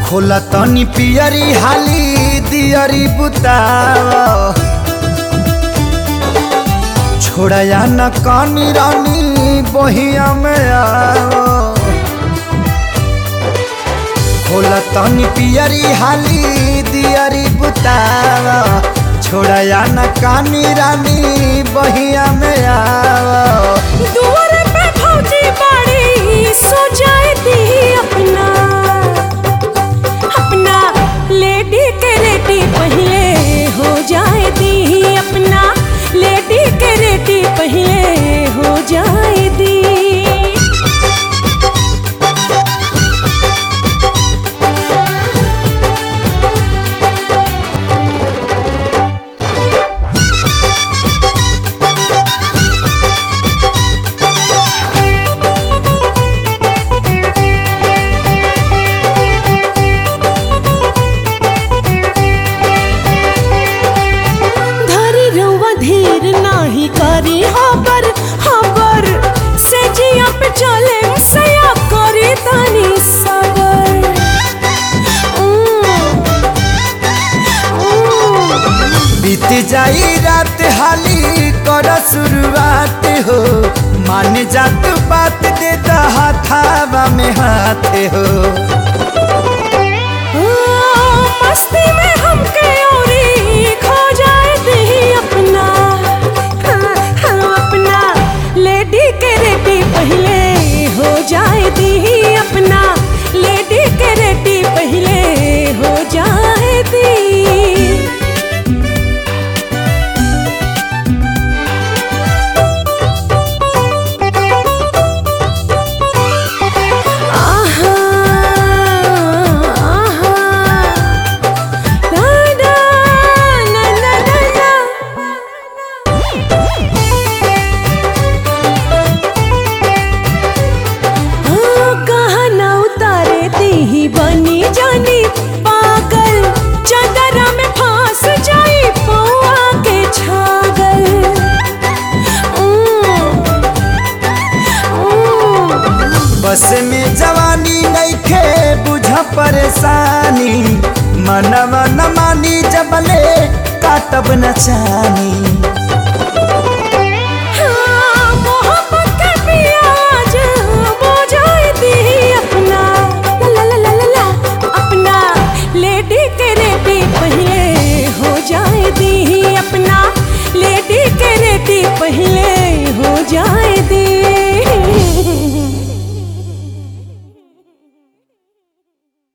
खोला तनी पियरी हाली दियरी बुताव छोड़या न कानी रानी बहिया में आओ खोला तनी पियरी हाली दियरी बुताव छोड़या न कानी रानी बहिया में आओ दुआर पे भौजी बाड़ी सो जाए दी अपना अपना लेडी के रेडी पहले हो जाए दी अपना लेडी के रेडी पहले हो जाए दी धरी रउआ धीर नाही करी हबर हबर से जिया पे चले सया करी तनी सबर उम, उम। बीत जाई रात हाली कर शुरुआत हो मान जात बात दे हाथावा में हाथ हो ओ, मस्ती में हमके औरी खो जाए दी अपना हाँ, हाँ, अपना लेडी के रेडी पहले हो जाए दी अपना लेडी के रेडी पहले हो जाए दी आहा आहा ना ना ना ना ना ना हाँ, कहाँ ना उतारे दी ही बनी जानी पागल चदरा में फांस जाई पौआ के छागल उम, उम। बस में जवानी नइखे बुझ परेशानी मनवा न मानी जबले काटब न चानी